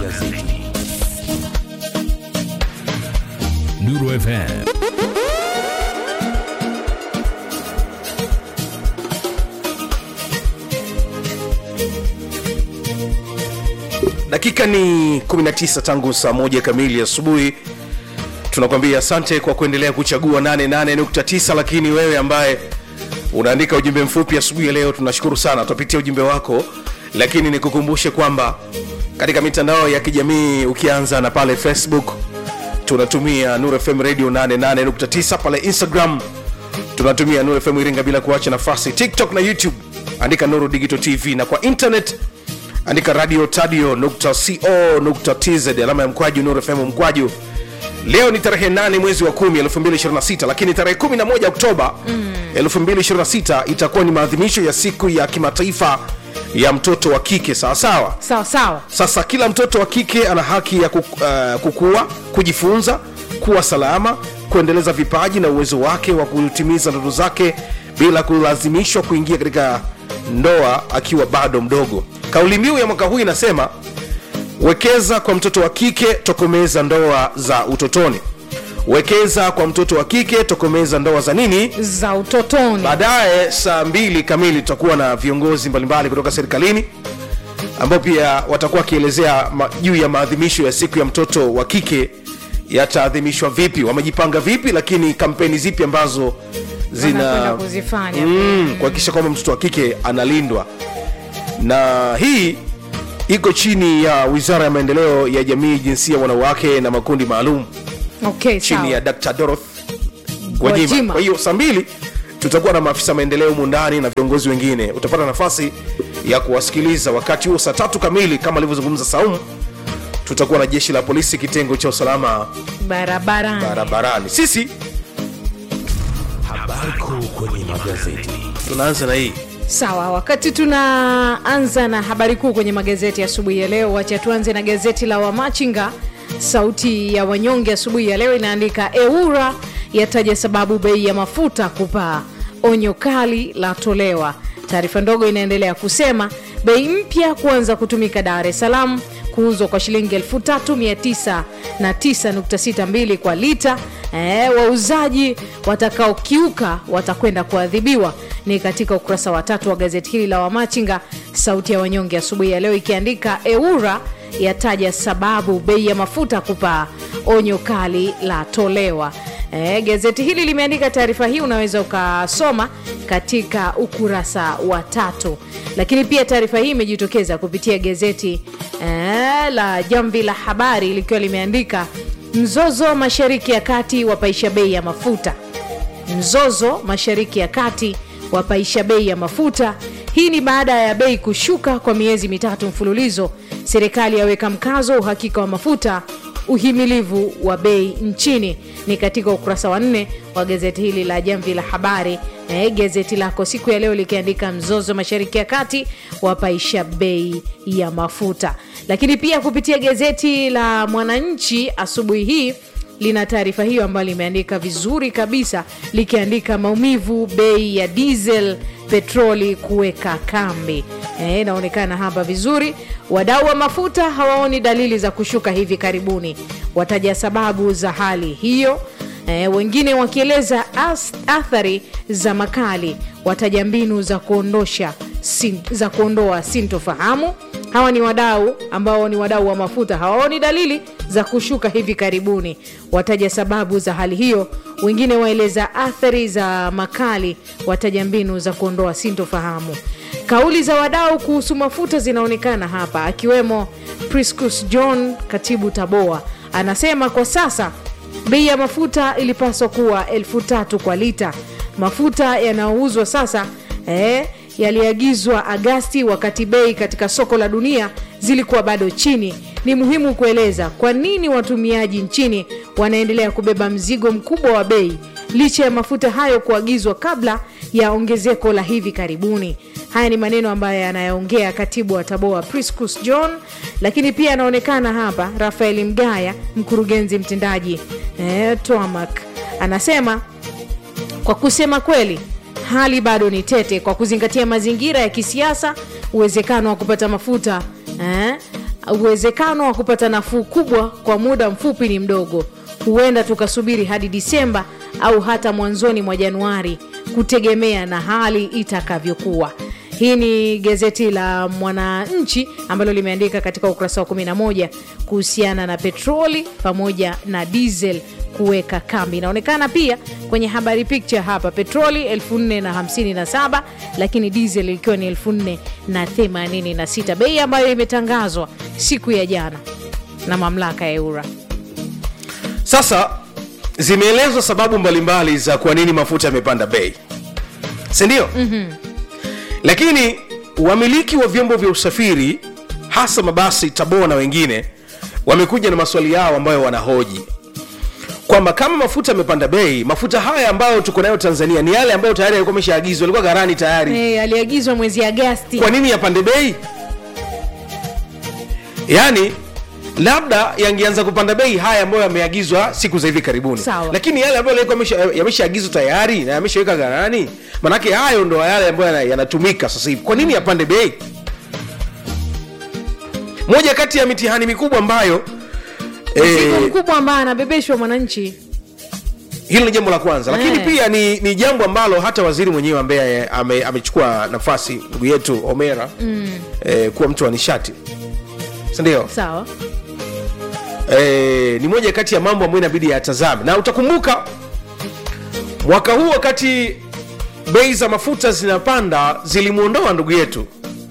magazeti. Nuru FM. dakika ni 19 tangu saa moja kamili asubuhi tunakwambia asante kwa kuendelea kuchagua 88.9 lakini wewe ambaye unaandika ujumbe mfupi asubuhi ya leo tunashukuru sana tutapitia ujumbe wako lakini nikukumbushe kwamba katika mitandao ya kijamii ukianza na pale facebook tunatumia Nuru FM radio 88.9 pale instagram tunatumia Nuru FM iringa bila kuacha nafasi tiktok na youtube andika nuru digital tv na kwa internet andika radio tadio co tz alama ya mkwaju Nuru FM mkwaju leo ni tarehe 8 mwezi wa 10 2026 lakini tarehe 11 oktoba mm. 2026 itakuwa ni maadhimisho ya siku ya kimataifa ya mtoto wa kike sawasawa sawa sawa sasa kila mtoto wa kike ana haki ya kuk, uh, kukua kujifunza kuwa salama kuendeleza vipaji na uwezo wake wa kutimiza ndoto zake bila kulazimishwa kuingia katika ndoa akiwa bado mdogo kauli mbiu ya mwaka huu inasema wekeza kwa mtoto wa kike tokomeza ndoa za utotoni wekeza kwa mtoto wa kike tokomeza ndoa za nini za utotoni baadaye saa mbili kamili tutakuwa na viongozi mbalimbali kutoka serikalini ambao pia watakuwa wakielezea ma- juu ya maadhimisho ya siku ya mtoto wa kike yataadhimishwa vipi wamejipanga vipi lakini kampeni zipi ambazo Wanakwenda zina kuzifanya mm, kuhakikisha kwamba mtoto wa kike analindwa na hii iko chini ya wizara ya maendeleo ya jamii jinsia wanawake na makundi maalum okay, chini sawa. ya Dr. Doroth Gwajima. Gwajima. Kwa hiyo saa mbili tutakuwa na maafisa maendeleo humu ndani na viongozi wengine. Utapata nafasi ya kuwasikiliza. Wakati huo saa tatu kamili kama alivyozungumza Saumu, tutakuwa na jeshi la polisi kitengo cha usalama barabarani barabarani. Sisi Habari kuu kwenye magazeti. tunaanza na hii sawa wakati tunaanza na habari kuu kwenye magazeti ya asubuhi ya leo wacha tuanze na gazeti la wamachinga sauti ya wanyonge asubuhi ya leo inaandika eura yataja sababu bei ya mafuta kupaa onyo kali latolewa taarifa ndogo inaendelea kusema bei mpya kuanza kutumika dar es salaam kuuzwa kwa shilingi 3992 kwa lita e, wauzaji watakaokiuka watakwenda kuadhibiwa ni katika ukurasa wa tatu wa gazeti hili la wamachinga sauti ya wanyonge asubuhi ya leo ikiandika eura yataja sababu bei ya mafuta kupaa onyo kali latolewa E, gazeti hili limeandika taarifa hii unaweza ukasoma katika ukurasa wa tatu lakini pia taarifa hii imejitokeza kupitia gazeti e, la jamvi la habari likiwa limeandika mzozo mashariki ya kati wapaisha bei ya mafuta mzozo mashariki ya kati wapaisha bei ya mafuta hii ni baada ya bei kushuka kwa miezi mitatu mfululizo serikali yaweka mkazo uhakika wa mafuta uhimilivu wa bei nchini ni katika ukurasa wa nne wa gazeti hili la jamvi la habari e, gazeti lako siku ya leo likiandika mzozo mashariki ya kati wapaisha bei ya mafuta lakini pia kupitia gazeti la mwananchi asubuhi hii lina taarifa hiyo ambayo limeandika vizuri kabisa likiandika maumivu bei ya diesel petroli kuweka kambi Eh, inaonekana hapa vizuri wadau wa mafuta hawaoni dalili za kushuka hivi karibuni wataja sababu za hali hiyo e, wengine wakieleza as- athari za makali wataja mbinu za kuondosha sin, za kuondoa sintofahamu hawa ni wadau ambao ni wadau wa mafuta hawaoni dalili za kushuka hivi karibuni wataja sababu za hali hiyo wengine waeleza athari za makali wataja mbinu za kuondoa sintofahamu kauli za wadau kuhusu mafuta zinaonekana hapa akiwemo priscus john katibu taboa anasema kwa sasa bei ya mafuta ilipaswa kuwa elfu tatu kwa lita mafuta yanayouzwa sasa eh, yaliagizwa agasti wakati bei katika soko la dunia zilikuwa bado chini ni muhimu kueleza kwa nini watumiaji nchini wanaendelea kubeba mzigo mkubwa wa bei licha ya mafuta hayo kuagizwa kabla ya ongezeko la hivi karibuni haya ni maneno ambayo yanayoongea katibu wa taboa priscus john lakini pia anaonekana hapa rafael mgaya mkurugenzi mtendaji eh, toamak anasema kwa kusema kweli hali bado ni tete kwa kuzingatia mazingira ya kisiasa uwezekano wa kupata mafuta eh, uwezekano wa kupata nafuu kubwa kwa muda mfupi ni mdogo huenda tukasubiri hadi disemba au hata mwanzoni mwa januari kutegemea na hali itakavyokuwa hii ni gazeti la mwananchi ambalo limeandika katika ukurasa wa 11 kuhusiana na petroli pamoja na diesel kuweka kambi inaonekana pia kwenye habari picture hapa petroli 457 lakini diesel ikiwa ni 486 bei ambayo imetangazwa siku ya jana na mamlaka ya eura sasa zimeelezwa sababu mbalimbali za kwa nini mafuta yamepanda bei sindio mm-hmm. lakini wamiliki wa vyombo vya usafiri hasa mabasi tabora na wengine wamekuja na maswali yao ambayo wanahoji kwamba kama mafuta yamepanda bei mafuta haya ambayo tuko nayo tanzania ni yale ambayo tayari yalikuwa ameshaagizwa yalikuwa gharani tayari hey, aliagizwa mwezi agasti kwa nini yapande bei yaani labda yangeanza kupanda bei haya ambayo yameagizwa siku za hivi karibuni Sawa. lakini yale ambayo yalikuwa yamesha- yameshaagizwa tayari na yameshaweka gharani manake hayo ndo yale ambayo yana- yanatumika sasa hivi kwa nini yapande bei moja kati ya mitihani mikubwa ambayo mzigo eh, mkubwa ambaye anabebeshwa mwananchi hilo ni jambo la kwanza lakini Eh. pia ni, ni jambo ambalo hata waziri mwenyewe ambaye ame, amechukua nafasi ndugu yetu omera mm. eh, kuwa mtu wa nishati sindio sawa eh, ni moja kati ya mambo ambayo inabidi yatazame na utakumbuka mwaka huu wakati bei za mafuta zinapanda zilimwondoa ndugu yetu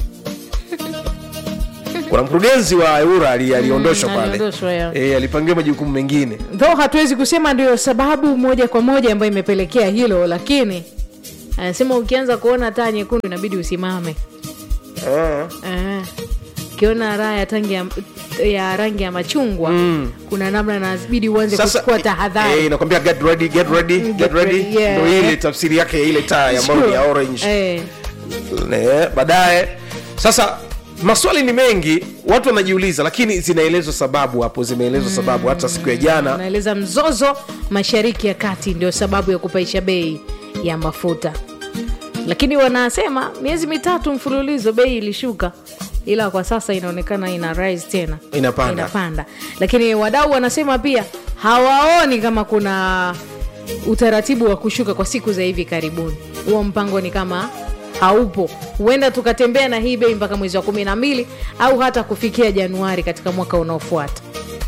kuna mkurugenzi wa eura ali- aliondoshwa Mm, pale aliondoshwa, yeah. eh, alipangiwa majukumu mengine though hatuwezi kusema ndio sababu moja kwa moja ambayo imepelekea hilo lakini anasema ukianza kuona taa nyekundu inabidi usimame eh. Eh, ukiona raha ya tangi ya, ya rangi ya machungwa mm. kuna namna inabidi uanze kuchukua tahadhari eh, inakwambia get ready get ready Mm, get get ready ready, yeah. ndo ile tafsiri yake ya ile taa ambayo ni ya orange Eh, Eh, baadaye sasa maswali ni mengi watu wanajiuliza lakini zinaelezwa sababu hapo zimeelezwa sababu hata siku ya jana naeleza mzozo mashariki ya kati ndio sababu ya kupaisha bei ya mafuta lakini wanasema miezi mitatu mfululizo bei ilishuka ila kwa sasa inaonekana ina rise tena Inapanda. inapanda lakini wadau wanasema pia hawaoni kama kuna utaratibu wa kushuka kwa siku za hivi karibuni huo mpango ni kama haupo huenda tukatembea na hii bei mpaka mwezi wa kumi na mbili au hata kufikia januari katika mwaka unaofuata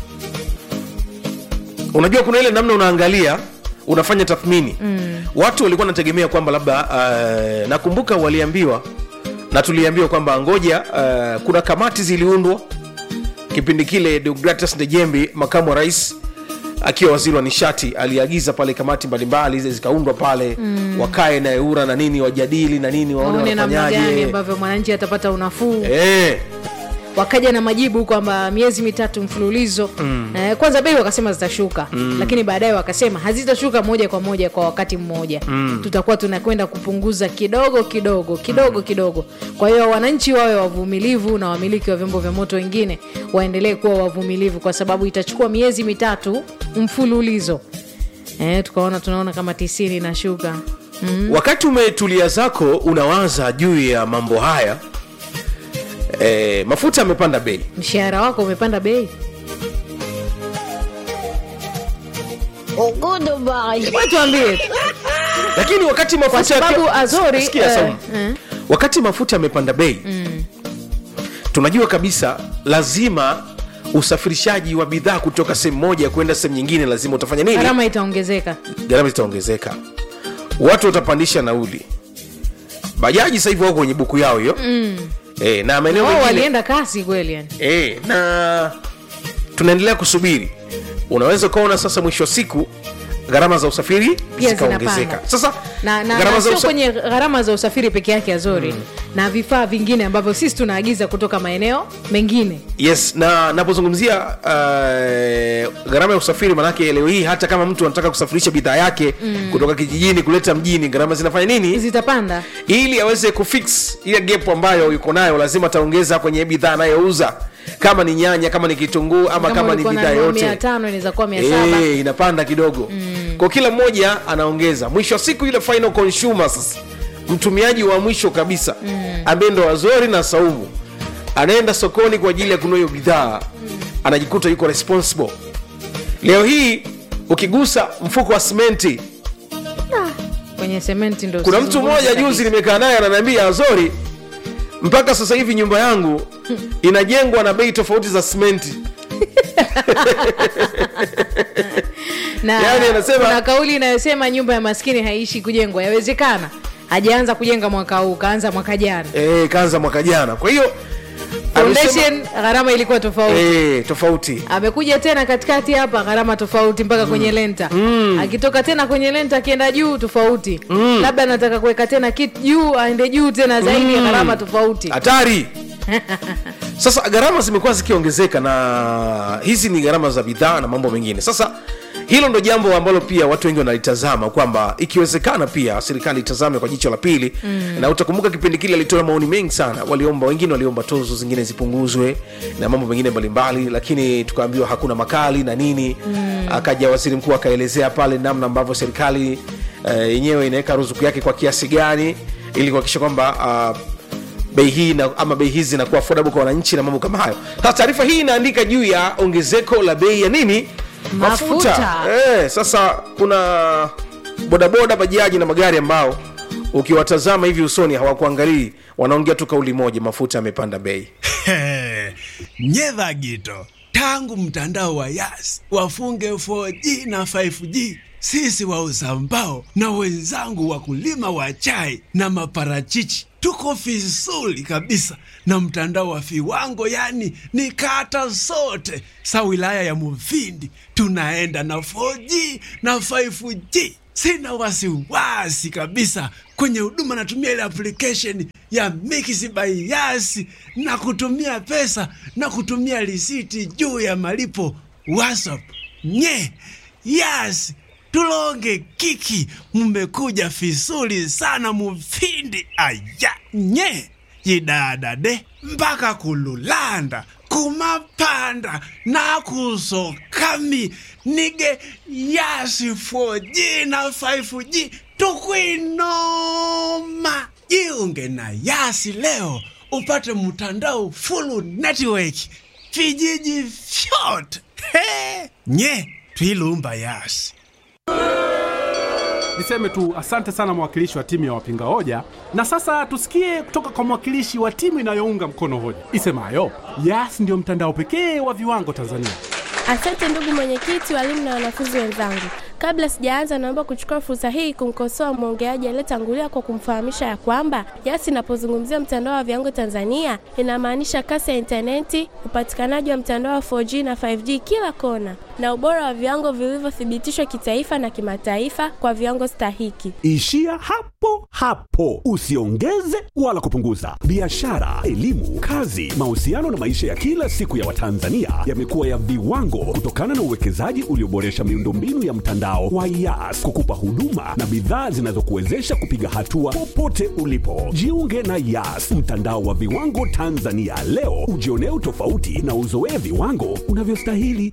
unajua kuna ile namna unaangalia unafanya tathmini mm. watu walikuwa wanategemea kwamba labda uh, nakumbuka waliambiwa na tuliambiwa kwamba ngoja uh, kuna kamati ziliundwa kipindi kile deogratus ndejembi makamu wa rais akiwa waziri wa nishati aliagiza pale kamati mbalimbali zile zikaundwa pale mm. wakae na eura na nini wajadili na nini waone waone namna gani wanafanyaje ambavyo mwananchi atapata unafuu Eh, wakaja na majibu kwamba miezi mitatu mfululizo mm. eh, kwanza bei wakasema zitashuka mm. lakini baadaye wakasema hazitashuka moja kwa moja kwa wakati mmoja mm. tutakuwa tunakwenda kupunguza kidogo kidogo kidogo mm. kidogo kwa hiyo wananchi wawe wavumilivu na wamiliki wa vyombo vya moto wengine waendelee kuwa wavumilivu kwa sababu itachukua miezi mitatu mfululizo eh, tukaona tunaona kama tisini na shuka mm. wakati umetulia zako unawaza juu ya mambo haya e, mafuta yamepanda bei mshahara wako umepanda bei Wewe tuambie tu. lakini wakati mafuta kwa sababu yaki- azori Sikia, eh, Saumu. eh. wakati mafuta yamepanda bei mm. tunajua kabisa lazima usafirishaji wa bidhaa kutoka sehemu moja kwenda sehemu nyingine lazima utafanya nini gharama itaongezeka gharama zitaongezeka watu watapandisha nauli bajaji sasa hivi wako kwenye buku yao hiyo mm. e, na maeneo wao mengine walienda kasi kweli yani e, na tunaendelea kusubiri unaweza ukaona sasa mwisho wa siku gharama za usafiri Pia zikaongezeka zinapanda. sasa na, na, gharama na za sio usa- kwenye gharama za usafiri peke yake azori mm. na vifaa vingine ambavyo sisi tunaagiza kutoka maeneo mengine yes na napozungumzia uh, gharama ya usafiri manake leo hii hata kama mtu anataka kusafirisha bidhaa yake mm. kutoka kijijini kuleta mjini gharama zinafanya nini zitapanda ili aweze kufix ile gap ambayo yuko nayo lazima ataongeza kwenye bidhaa anayouza kama ni nyanya kama ni kitunguu ama kama, ni ulikuwa bidhaa unanunua mia yote tano inaweza kuwa mia saba Eh, inapanda kidogo mm. kwa kila mmoja anaongeza mwisho wa siku ile final consumer sasa mtumiaji wa mwisho kabisa mm. ambaye ndo wazori na saumu anaenda sokoni kwa ajili ya kununua hiyo bidhaa anajikuta yuko responsible leo hii ukigusa mfuko wa simenti kwenye sementi ndo kuna mtu usizungumze mmoja kabisa. juzi nimekaa naye ananiambia azori mpaka sasa hivi nyumba yangu inajengwa na bei tofauti za simenti na Yaani anasema- kuna kauli inayosema nyumba ya maskini haiishi kujengwa yawezekana hajaanza kujenga mwaka huu kaanza mwaka jana e, kaanza mwaka jana kwa hiyo amesema- foundation gharama ilikuwa tofauti e, tofauti amekuja tena katikati hapa gharama tofauti mpaka kwenye lenta akitoka tena kwenye lenta akienda juu tofauti labda anataka kuweka tena kitu juu aende juu tena zaidi ya gharama tofauti hatari sasa gharama zimekuwa zikiongezeka na hizi ni gharama za bidhaa na mambo mengine sasa hilo ndo jambo ambalo pia watu wengi wanalitazama kwamba ikiwezekana pia serikali itazame kwa jicho la pili mm. na utakumbuka kipindi kile alitoa maoni mengi sana waliomba wengine waliomba tozo zingine zipunguzwe na mambo mengine mbalimbali lakini tukaambiwa hakuna makali na nini mm. akaja waziri mkuu akaelezea pale namna ambavyo serikali eh, yenyewe inaweka ruzuku yake kwa kiasi gani ili kuhakikisha kwamba uh, bei hii na, ama bei hizi zinakuwa affordable kwa wananchi na mambo kama hayo sasa taarifa hii inaandika juu ya ongezeko la bei ya nini Mafuta. Eh, sasa kuna bodaboda bajaji na magari ambao ukiwatazama hivi usoni hawakuangalii wanaongea tu kauli moja mafuta yamepanda bei nyedha gito tangu mtandao wa yas wafunge 4G na 5G sisi wauza mbao na wenzangu wakulima wa chai na maparachichi tuko vizuri kabisa na mtandao wa viwango yani ni kata zote sa wilaya ya muvindi tunaenda na 4G na 5G sina wasiwasi kabisa kwenye huduma natumia ile application ya Mix by Yas na kutumia pesa na kutumia risiti juu ya malipo WhatsApp. Nye Yas tulonge kiki, mmekuja fisuri sana mufindi aya nye yidadade mpaka kululanda kumapanda nakusokami nige yasi 4G na 5G tukwinoma jiunge na yasi leo upate mtandao full network vijiji vyote He! nye twilumba yasi Niseme tu asante sana mwakilishi wa timu ya wapinga hoja, na sasa tusikie kutoka kwa mwakilishi wa timu inayounga mkono hoja isemayo Yas ndio mtandao pekee wa viwango Tanzania. Asante ndugu mwenyekiti, walimu na wanafunzi wenzangu. Kabla sijaanza, naomba kuchukua fursa hii kumkosoa mwongeaji aliyetangulia kwa kumfahamisha ya kwamba Yas inapozungumzia mtandao wa viwango Tanzania inamaanisha kasi ya intaneti, upatikanaji wa mtandao wa 4G na 5G kila kona, na ubora wa viwango vilivyothibitishwa kitaifa na kimataifa kwa viwango stahiki. Ishia hapo hapo, usiongeze wala kupunguza. Biashara, elimu, kazi, mahusiano na maisha ya kila siku ya Watanzania yamekuwa ya viwango kutokana na uwekezaji ulioboresha miundombinu ya mtandao wa Yas kukupa huduma na bidhaa zinazokuwezesha kupiga hatua popote ulipo. Jiunge na Yas, mtandao wa viwango Tanzania leo, ujionee utofauti na uzoee viwango unavyostahili.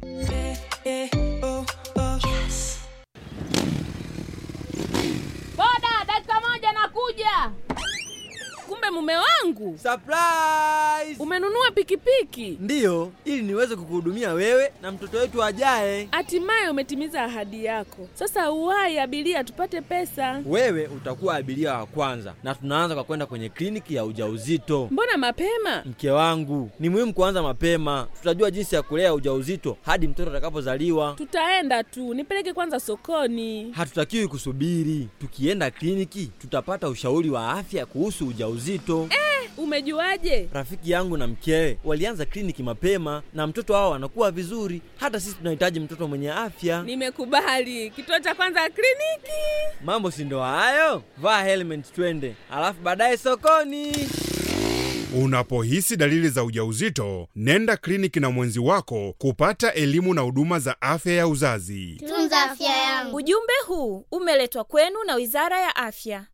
Boda, dakika moja nakuja. Kumbe mume wangu Surprise! umenunua pikipiki, Ndiyo, ili niweze kukuhudumia wewe na mtoto wetu ajaye. hatimaye umetimiza ahadi yako. Sasa uwahi abiria, tupate pesa. Wewe utakuwa abiria wa kwanza, na tunaanza kwa kwenda kwenye kliniki ya ujauzito. Mbona mapema? Mke wangu, ni muhimu kuanza mapema. Tutajua jinsi ya kulea ujauzito hadi mtoto atakapozaliwa. Tutaenda tu, nipeleke kwanza sokoni. Hatutakiwi kusubiri. Tukienda kliniki, tutapata ushauri wa afya kuhusu ujauzito. Umejuaje? Rafiki yangu na mkewe walianza kliniki mapema na mtoto wao anakuwa vizuri. Hata sisi tunahitaji mtoto mwenye afya. Nimekubali. Kituo cha kwanza kliniki. Mambo si ndo hayo? Vaa helmet twende, alafu baadaye sokoni. Unapohisi dalili za ujauzito, nenda kliniki na mwenzi wako kupata elimu na huduma za afya ya uzazi. Tunza afya yangu. Ujumbe huu umeletwa kwenu na Wizara ya Afya.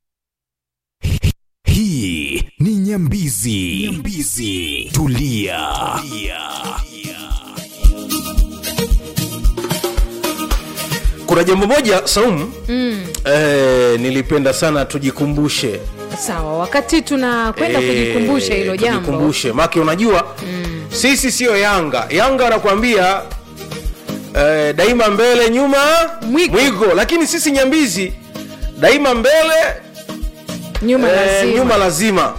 Hii ni Nyambizi. Nyambizi. Tulia. kuna jambo moja saumu mm. eh, nilipenda sana tujikumbushe sawa wakati tunakwenda Eh, kujikumbusha hilo jambo tujikumbushe make unajua mm. sisi siyo yanga yanga wanakuambia eh, daima mbele nyuma Mwiko. mwigo lakini sisi nyambizi daima mbele nyuma eh, lazima. nyuma lazima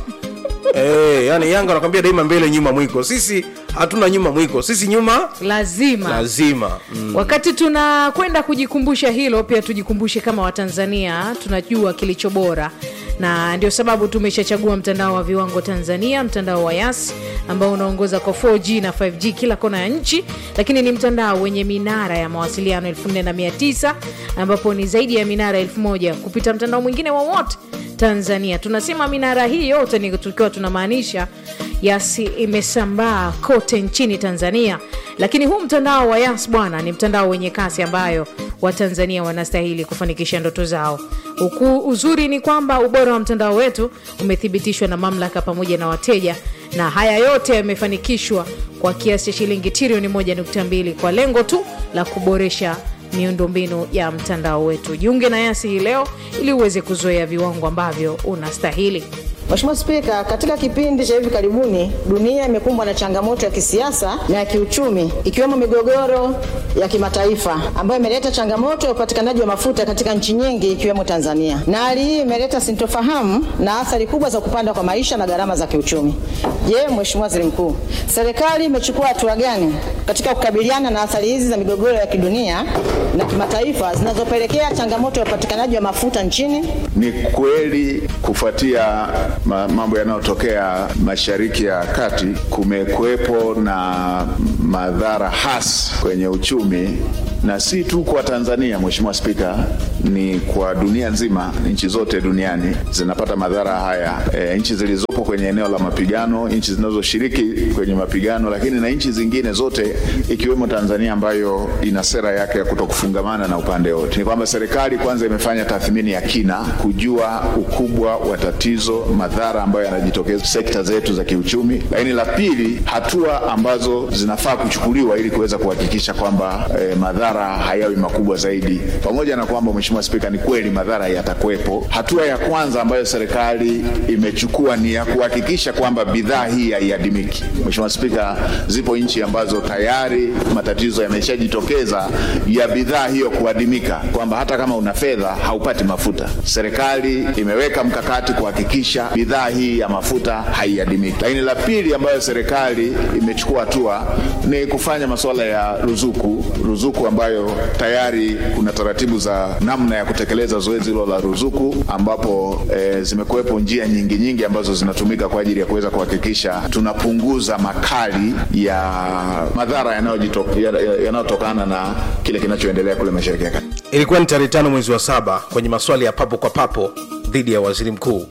eh, yani yanga wanakwambia daima mbele nyuma mwiko sisi hatuna nyuma mwiko sisi nyuma lazima lazima mm. wakati tunakwenda kujikumbusha hilo pia tujikumbushe kama watanzania tunajua kilicho bora na ndio sababu tumeshachagua mtandao wa viwango tanzania mtandao wa yas ambao unaongoza kwa 4g na 5g kila kona ya nchi lakini ni mtandao wenye minara ya mawasiliano 4900 ambapo ni zaidi ya minara 1000 kupita mtandao mwingine wowote tanzania tunasema minara hii yote ni tukiwa tunamaanisha yasi imesambaa kote nchini tanzania lakini huu mtandao wa yas bwana ni mtandao wenye kasi ambayo watanzania wanastahili kufanikisha ndoto zao huku uzuri ni kwamba ubora wa mtandao wetu umethibitishwa na mamlaka pamoja na wateja na haya yote yamefanikishwa kwa kiasi cha shilingi trilioni 1.2 kwa lengo tu la kuboresha miundombinu ya mtandao wetu jiunge na yasi hii leo ili uweze kuzoea viwango ambavyo unastahili Mheshimiwa Spika, katika kipindi cha hivi karibuni dunia imekumbwa na changamoto ya kisiasa na ya kiuchumi ikiwemo migogoro ya kimataifa ambayo imeleta changamoto ya upatikanaji wa mafuta katika nchi nyingi ikiwemo Tanzania, na hali hii imeleta sintofahamu na athari kubwa za kupanda kwa maisha na gharama za kiuchumi. Je, Mheshimiwa Waziri Mkuu, serikali imechukua hatua gani katika kukabiliana na athari hizi za migogoro ya kidunia na kimataifa zinazopelekea changamoto ya upatikanaji wa mafuta nchini? Ni kweli kufuatia ma- mambo yanayotokea Mashariki ya Kati, kumekuwepo na madhara hasi kwenye uchumi na si tu kwa Tanzania, Mheshimiwa Spika, ni kwa dunia nzima. Nchi zote duniani zinapata madhara haya, e, nchi zilizopo kwenye eneo la mapigano, nchi zinazoshiriki kwenye mapigano, lakini na nchi zingine zote ikiwemo Tanzania ambayo ina sera yake ya kutokufungamana na upande wote. Ni kwamba serikali kwanza imefanya tathmini ya kina kujua ukubwa wa tatizo, madhara ambayo yanajitokeza sekta zetu za kiuchumi, lakini la pili, hatua ambazo zinafaa kuchukuliwa ili kuweza kuhakikisha kwamba eh, madhara hayawi makubwa zaidi, pamoja na kwamba Mheshimiwa Spika, ni kweli madhara yatakuwepo. Hatua ya kwanza ambayo serikali imechukua ni ya kuhakikisha kwamba bidhaa hii haiadimiki. Mheshimiwa Spika, zipo nchi ambazo tayari matatizo yameshajitokeza ya bidhaa hiyo kuadimika, kwamba hata kama una fedha haupati mafuta. Serikali imeweka mkakati kuhakikisha bidhaa hii ya mafuta haiadimiki. Lakini la pili ambayo serikali imechukua hatua ni kufanya masuala ya ruzuku, ruzuku ambayo tayari kuna taratibu za namna ya kutekeleza zoezi hilo la ruzuku, ambapo e, zimekuwepo njia nyingi nyingi ambazo zinatumika kwa ajili ya kuweza kuhakikisha tunapunguza makali ya madhara yanayojito- ya- ya- yanayotokana na kile kinachoendelea kule Mashariki ya Kati. ilikuwa ni tarehe tano mwezi wa saba kwenye maswali ya papo kwa papo dhidi ya waziri mkuu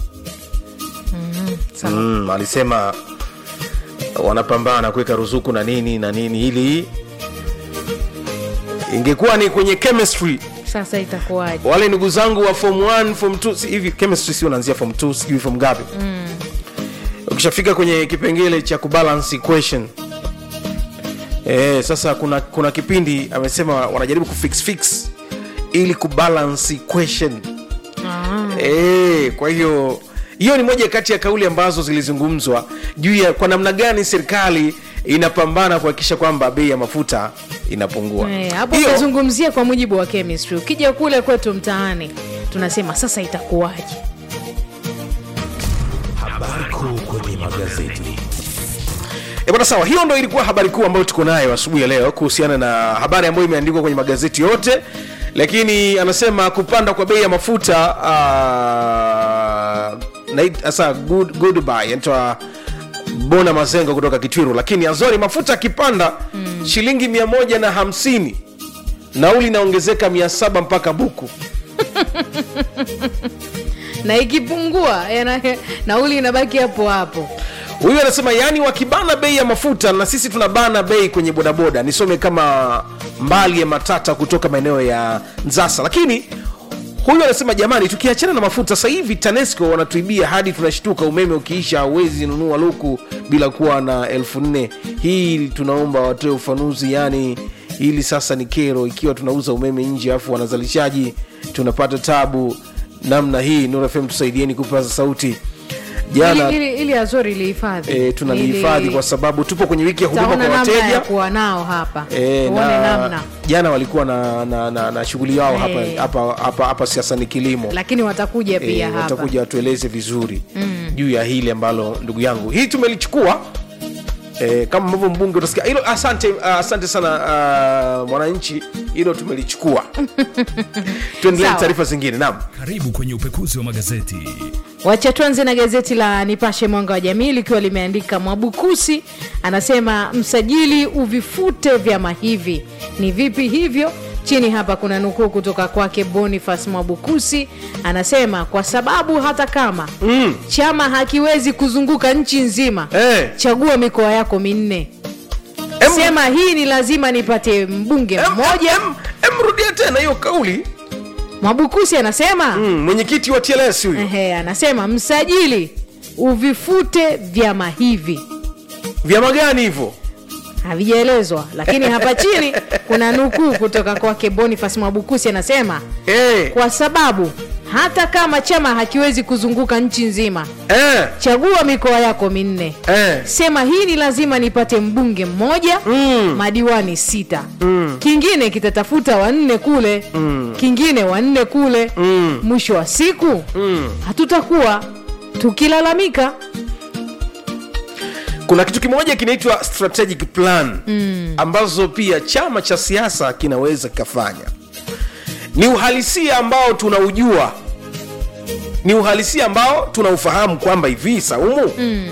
mm, alisema wanapambana kuweka ruzuku na nini na nini ili ingekuwa ni kwenye chemistry sasa itakuwaje wale ndugu zangu wa form 1 form 2 si- hivi chemistry sio naanzia form 2 sijui form ngapi mm. ukishafika kwenye kipengele cha kubalance equation e, sasa kuna kuna kipindi amesema wanajaribu kufix fix ili kubalance equation ah. e, kwa hiyo hiyo ni moja kati ya kauli ambazo zilizungumzwa juu ya kwa namna gani serikali inapambana kuhakikisha kwamba bei ya mafuta inapungua Eh, hapo Hiyo- utazungumzia kwa mujibu wa chemistry ukija kule kwetu mtaani tunasema sasa itakuwaje Habari kuu kwenye magazeti. E bwana sawa, hiyo ndo ilikuwa habari kuu ambayo tuko nayo asubuhi ya leo kuhusiana na habari ambayo imeandikwa kwenye magazeti yote, lakini anasema kupanda kwa bei ya mafuta uh, sasa good, goodbye anaitwa Bona Mazengo kutoka Kitwiru, lakini Azori mafuta akipanda mm. shilingi mia moja na hamsini nauli inaongezeka mia saba mpaka buku na ikipungua yana- nauli inabaki hapo hapo huyu anasema yani wakibana bei ya mafuta na sisi tunabana bei kwenye bodaboda nisome kama mbali ya matata kutoka maeneo ya nzasa lakini huyu anasema jamani tukiachana na mafuta sasa hivi tanesco wanatuibia hadi tunashtuka umeme ukiisha hauwezi nunua luku bila kuwa na elfu nne hii tunaomba watoe ufanuzi yani hili sasa ni kero ikiwa tunauza umeme nje alafu wanazalishaji tunapata tabu namna hii Nuru FM tusaidieni kupaza sauti jana ili, ili, ili azori lihifadhi e, tunalihifadhi Ili- kwa sababu tupo kwenye wiki ya huduma taona kwa namna ya wateja kuwa nao hapa e, tuone namna jana walikuwa na, na, na, na shughuli yao hapa, Eh. hapa, hapa, hapa siasa ni kilimo lakini watakuja pia Eh, hapa watakuja watueleze vizuri Mm. juu ya hili ambalo ndugu yangu hii tumelichukua E, kama ambavyo mbunge utasikia hilo asante uh, asante sana uh, mwananchi hilo tumelichukua tuendelee na Sawa. taarifa zingine naam Karibu kwenye upekuzi wa magazeti. wacha tuanze na gazeti la nipashe mwanga wa jamii likiwa limeandika mwabukusi anasema msajili uvifute vyama hivi ni vipi hivyo chini hapa kuna nukuu kutoka kwake bonifas mwabukusi anasema kwa sababu hata kama mm. chama hakiwezi kuzunguka nchi nzima hey. chagua mikoa yako minne sema hii ni lazima nipate mbunge mmoja mrudia tena hiyo kauli mwabukusi anasema mm, mwenyekiti wa tls huyu Ehe, anasema msajili uvifute vyama hivi vyama gani hivyo havijaelezwa lakini hapa chini kuna nukuu kutoka kwake bonifas mwabukusi anasema hey. kwa sababu hata kama chama hakiwezi kuzunguka nchi nzima eh. chagua mikoa yako minne eh. sema hii ni lazima nipate mbunge mmoja mm. madiwani sita mm. kingine kitatafuta wanne kule mm. kingine wanne kule mm. mwisho wa siku mm. hatutakuwa tukilalamika kuna kitu kimoja kinaitwa strategic plan mm. ambazo pia chama cha siasa kinaweza kikafanya ni uhalisia ambao tunaujua ni uhalisia ambao tunaufahamu kwamba hivi saumu Mm.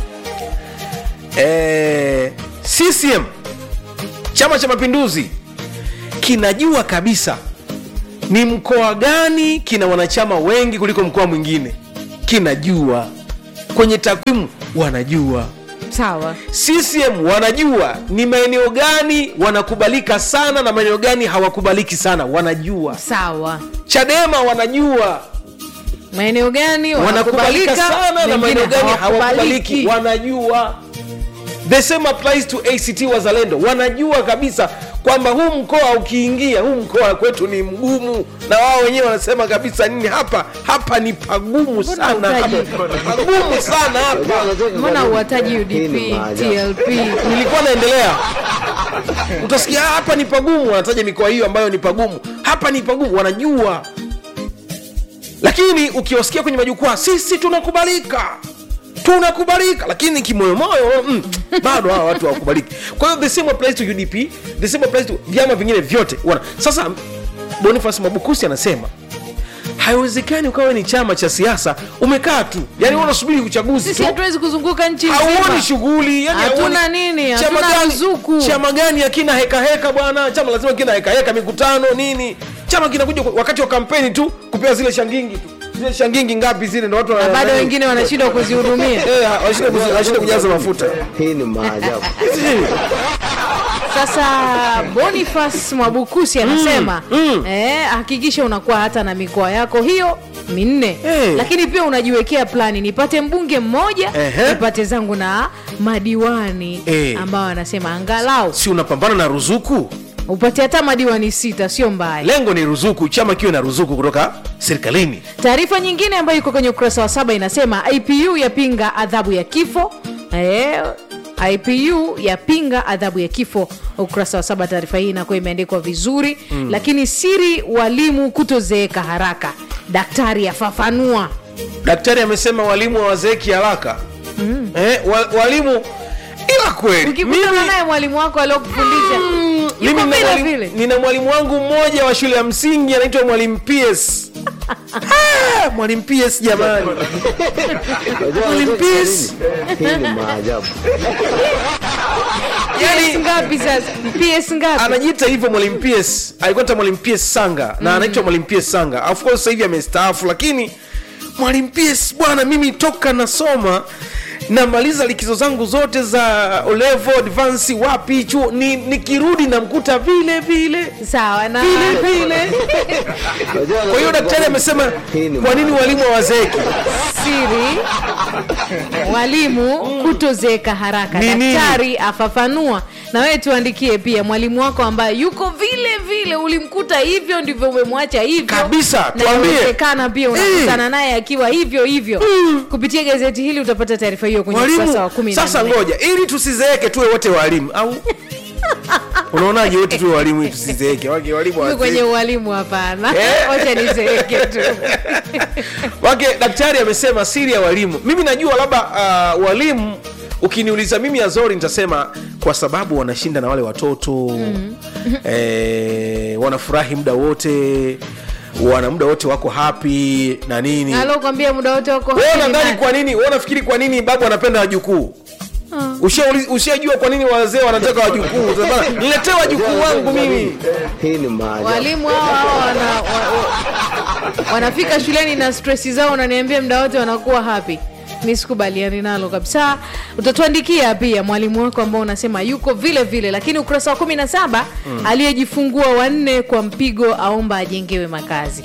eh, ccm chama cha mapinduzi kinajua kabisa ni mkoa gani kina wanachama wengi kuliko mkoa mwingine kinajua kwenye takwimu wanajua sawa ccm wanajua ni maeneo gani wanakubalika sana na maeneo gani hawakubaliki sana wanajua sawa chadema wanajua maeneo gani wanakubalika sana na maeneo gani hawakubaliki hawakubaliki wanajua the same applies to act wazalendo wanajua kabisa kwamba huu mkoa ukiingia huu mkoa kwetu ni mgumu na wao wenyewe wanasema kabisa nini hapa hapa ni pagumu sana hapa, pagumu sana hapa mbona uwataji udp tlp nilikuwa naendelea utasikia "Ah, hapa ni pagumu wanataja mikoa hiyo ambayo ni pagumu hapa ni pagumu wanajua lakini ukiwasikia kwenye majukwaa sisi tunakubalika tunakubalika lakini kimoyomoyo mm, bado hawa watu hawakubaliki kwa hiyo the same applies to udp the same applies to vyama vingine vyote wana sasa bonifas mabukusi anasema haiwezekani ukawa ni chama cha siasa umekaa tu yani mm. unasubiri uchaguzi sisi tu hatuwezi kuzunguka nchi hauoni nzima. shughuli yani hatuna hauoni- nini chama hatuna gani- ruzuku chama gani hakina heka heka bwana chama lazima kina heka heka mikutano nini chama kinakuja wakati wa kampeni tu kupewa zile shangingi tu zile shangingi ngapi zile ndo watu na wana- bado nani- wengine wanashindwa kuzihudumia Eh, wanashindwa kuzi- wanashindwa kujaza mafuta hii ni maajabu sasa bonifas mwabukusi anasema eh, hakikisha unakuwa hata na mikoa yako hiyo minne Eh. lakini pia unajiwekea plani nipate mbunge mmoja Ehe. nipate zangu na madiwani Eh. ambao anasema angalau si unapambana na ruzuku upate hata madiwani sita sio mbaya lengo ni ruzuku chama kiwe na ruzuku kutoka serikalini taarifa nyingine ambayo iko kwenye ukurasa wa saba inasema ipu yapinga adhabu ya kifo eh, ipu yapinga adhabu ya kifo ukurasa wa saba taarifa hii inakuwa imeandikwa vizuri mm. lakini siri walimu kutozeeka haraka daktari afafanua daktari amesema walimu hawazeeki haraka mm. eh, wa, walimu ila kweli ukikutana naye mwalimu wako aliokufundisha mimi yuko nina vile mwalimu- vile nina mwalimu wangu mmoja wa shule ya msingi anaitwa mwalimu ps Ah, mwalimu ps jamani mwalimu ps hii ni maajabu PS ngapi sasa ps ngapi anajiita hivyo mwalimu ps alikuwa ta mwalimu ps sanga na anaitwa mwalimu ps sanga of course sasa hivi amestaafu lakini mwalimu ps bwana mimi toka nasoma namaliza likizo zangu zote za olevo advance wapi chuo ni, nikirudi namkuta vile vile sawa na vile vile kwa hiyo daktari amesema kwa nini walimu hawazeeki siri walimu kutozeeka haraka Ni nini? daktari afafanua na wewe tuandikie pia mwalimu wako ambaye yuko vile vile ulimkuta hivyo ndivyo umemwacha hivyo Kabisa, na tuambie. inawezekana pia unakutana naye akiwa hivyo hivyo kupitia gazeti hili utapata taarifa hiyo kwenye ukurasa wa walimu kumi na sasa nne. ngoja ili tusizeeke tuwe wote walimu au unaonaje wote tuwe walimu ili tusizeeke wake walimu Mimi kwenye hawazeeki. ualimu hapana Eh? wacha nizeeke tu wake daktari amesema siri ya walimu mimi najua labda uh, walimu ukiniuliza mimi azori nitasema kwa sababu wanashinda na wale watoto mm. eh, wanafurahi muda wote wana muda wote wako happy na nini alokwambia muda wote wako wewe happy ni unadhani nani? kwa nini wewe unafikiri kwa nini babu anapenda wajukuu Ushauli- ushajua kwa nini wazee wanataka wajukuu Sasa, niletee wajukuu wangu mimi Hii ni maajabu. walimu hao hao wana, wa, wa, wanafika shuleni na stresi zao unaniambia muda wote wanakuwa happy mi sikubaliani nalo kabisa utatuandikia pia mwalimu wako ambao unasema yuko vile vile lakini ukurasa wa kumi na saba Mm. aliyejifungua wanne kwa mpigo aomba ajengewe makazi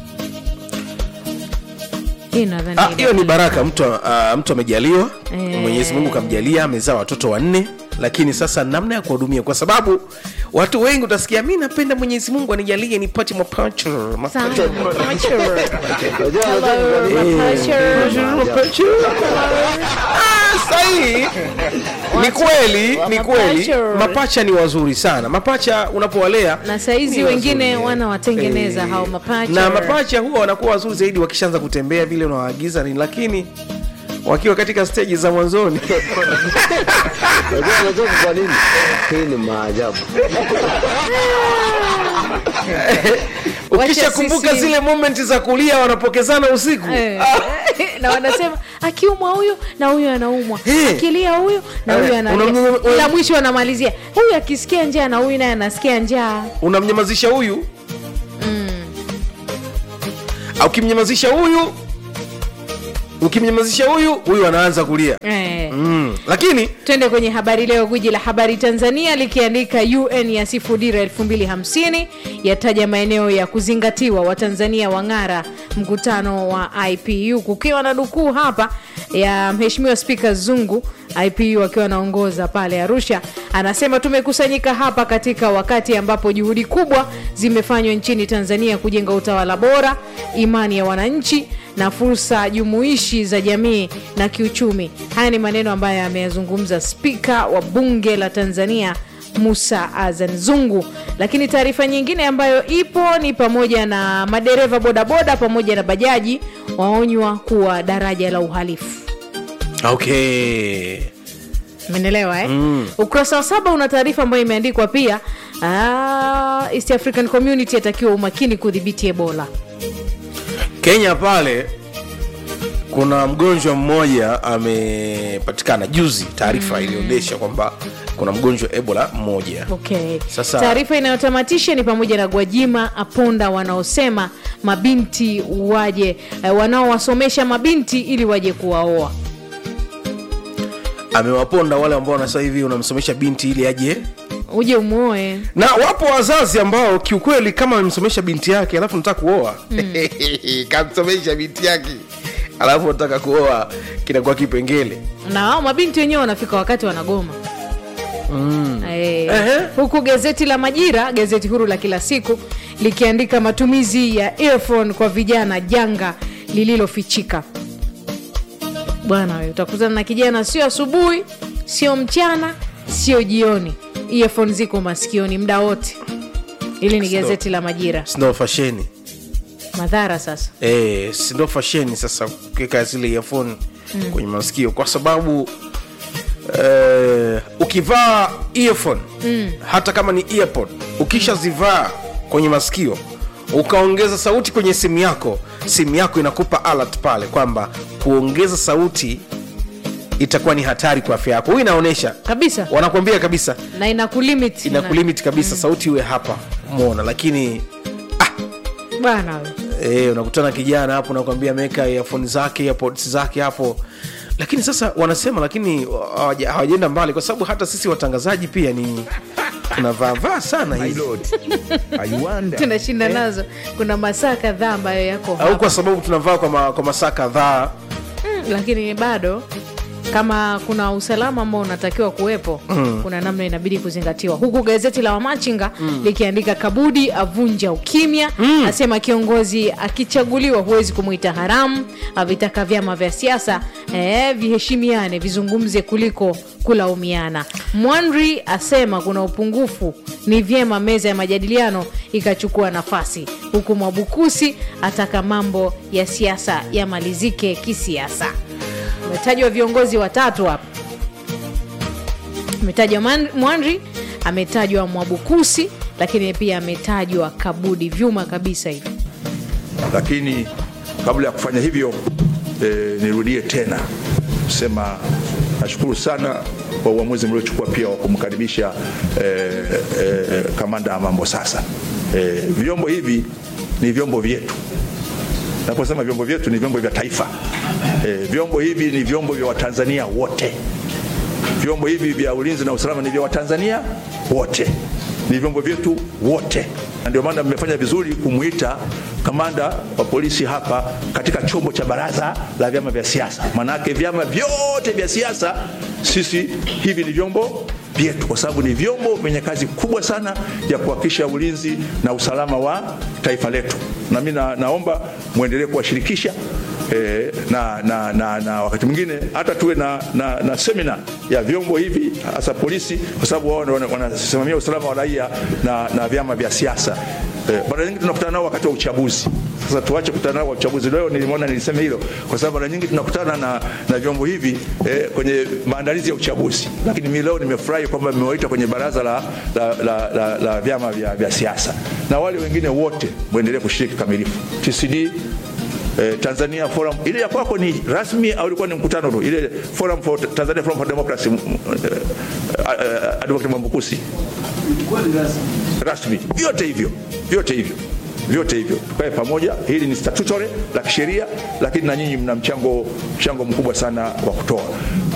hii nadhani Ah, hiyo ni baraka mtu, uh, mtu amejaliwa Eh. mwenyezi mungu kamjalia amezaa watoto wanne lakini sasa namna ya kuwahudumia kwa sababu watu wengi utasikia mi napenda mwenyezi mungu anijalie nipate mapacha mapacha." Ah, sahihi ni kweli ni kweli Mapacha. mapacha ni wazuri sana mapacha unapowalea na saizi ni wengine wazuri. wanawatengeneza Eh, hao mapacha na mapacha huwa wanakuwa wazuri zaidi wakishaanza kutembea vile unawaagiza nini lakini wakiwa katika steji za mwanzoni Unajua unajua kwa nini? Hii ni maajabu. ukishakumbuka sisi- zile momenti za kulia wanapokezana usiku Eh. na wanasema akiumwa huyu na huyu anaumwa Eh. akilia huyu na Eh, huyu analia unamnyama- ila mwisho wanamalizia huyu akisikia njaa na huyu naye anasikia njaa unamnyamazisha huyu au ukimnyamazisha huyu ukimnyamazisha huyu huyu anaanza kulia eh. mm. lakini twende kwenye habari leo gwiji la habari tanzania likiandika un ya sifu dira 250 yataja maeneo ya kuzingatiwa watanzania wang'ara mkutano wa ipu kukiwa na dukuu hapa ya mheshimiwa spika zungu ipu akiwa anaongoza pale arusha anasema tumekusanyika hapa katika wakati ambapo juhudi kubwa zimefanywa nchini tanzania kujenga utawala bora imani ya wananchi na fursa jumuishi za jamii na kiuchumi haya ni maneno ambayo ameyazungumza spika wa bunge la tanzania musa azan zungu lakini taarifa nyingine ambayo ipo ni pamoja na madereva bodaboda pamoja na bajaji waonywa kuwa daraja la uhalifu okay umeelewa eh? Mm. ukurasa wa saba una taarifa ambayo imeandikwa pia ah, east african community atakiwa umakini kudhibiti ebola kenya pale kuna mgonjwa mmoja amepatikana juzi taarifa ilionyesha kwamba kuna mgonjwa wa ebola mmoja okay. Sasa- taarifa inayotamatisha ni pamoja na gwajima aponda wanaosema mabinti waje eh, wanaowasomesha mabinti ili waje kuwaoa amewaponda wale ambao wanasema hivi unamsomesha binti ili aje uje umwoe na wapo wazazi ambao kiukweli kama amemsomesha binti yake alafu nataka kuoa kamsomesha binti yake alafu nataka kuoa kinakuwa kipengele na wao mabinti wenyewe wanafika wakati wanagoma mm. Eh, huku gazeti la majira gazeti huru la kila siku likiandika matumizi ya earphone kwa vijana janga lililofichika bwana we utakutana na kijana sio asubuhi sio mchana sio jioni earphone ziko masikioni muda wote hili ni Sio. gazeti la majira sindo fasheni madhara sasa e, sindo fasheni sasa kuweka zile earphone Mm. kwenye masikio kwa sababu eh, ukivaa earphone mm. hata kama ni earpod ukishazivaa kwenye masikio ukaongeza sauti kwenye simu yako simu yako inakupa alert pale kwamba kuongeza sauti itakuwa ni hatari kwa afya yako huyu inaonyesha kabisa wanakuambia kabisa na inakulimit inakulimit kabisa sauti iwe hapa mona lakini bwana we e, unakutana kijana hapo nakwambia ameweka earphone zake earpods zake hapo lakini sasa wanasema lakini hawaja- hawajaenda mbali kwa sababu hata sisi watangazaji pia ni tunavaavaa sana hizi tunashinda nazo kuna masaa kadhaa ambayo yako au hapa. kwa sababu tunavaa kwa, ma, kwa masaa kadhaa mm, lakini bado kama kuna usalama ambao unatakiwa kuwepo Mm. kuna namna inabidi kuzingatiwa huku gazeti la wamachinga likiandika kabudi avunja ukimya asema kiongozi akichaguliwa huwezi kumwita haramu avitaka vyama vya siasa eh, viheshimiane vizungumze kuliko kulaumiana mwanri asema kuna upungufu ni vyema meza ya majadiliano ikachukua nafasi huku mwabukusi ataka mambo ya siasa yamalizike kisiasa umetajwa viongozi watatu hapa ametajwa Man- mwanri ametajwa mwabukusi lakini pia ametajwa kabudi vyuma kabisa hivi lakini kabla ya kufanya hivyo e, nirudie tena kusema nashukuru sana kwa uamuzi mliochukua pia wa kumkaribisha e, e, kamanda mambo sasa e, vyombo hivi ni vyombo vyetu naposema vyombo vyetu ni vyombo vya taifa e, vyombo hivi ni vyombo vya watanzania wote vyombo hivi vya ulinzi na usalama ni vya watanzania wote ni vyombo vyetu wote na ndio maana mmefanya vizuri kumwita kamanda wa polisi hapa katika chombo cha baraza la vyama vya siasa maanake vyama vyote vya siasa sisi hivi ni vyombo vyetu kwa sababu ni vyombo vyenye kazi kubwa sana ya kuhakikisha ulinzi na usalama wa taifa letu na mi na, naomba mwendelee kuwashirikisha E, na, na, na, na wakati mwingine hata tuwe na, na, na semina ya vyombo hivi hasa polisi kwa sababu wao ndio wana- wanasimamia usalama wa raia na, na vyama vya siasa e, mara nyingi tunakutana nao wakati wa uchaguzi sasa tuache kukutana nao wa uchaguzi leo nilimwona nilisema hilo kwa sababu mara nyingi tunakutana na, na vyombo hivi eh, kwenye maandalizi ya uchaguzi lakini mi leo nimefurahi kwamba mmewaita kwenye baraza la, la, la, la, la vyama vya, vya siasa na wale wengine wote mwendelee kushiriki kamilifu tcd eh, Tanzania Forum ile ya kwako ni rasmi au ilikuwa ni mkutano tu ile Forum for Tanzania Forum for Democracy m- m- eh, eh, Advocate Mwambukusi rasmi vyote hivyo vyote hivyo vyote hivyo tukae pamoja hili ni statutory la kisheria lakini na nyinyi mna mchango mchango mkubwa sana wa kutoa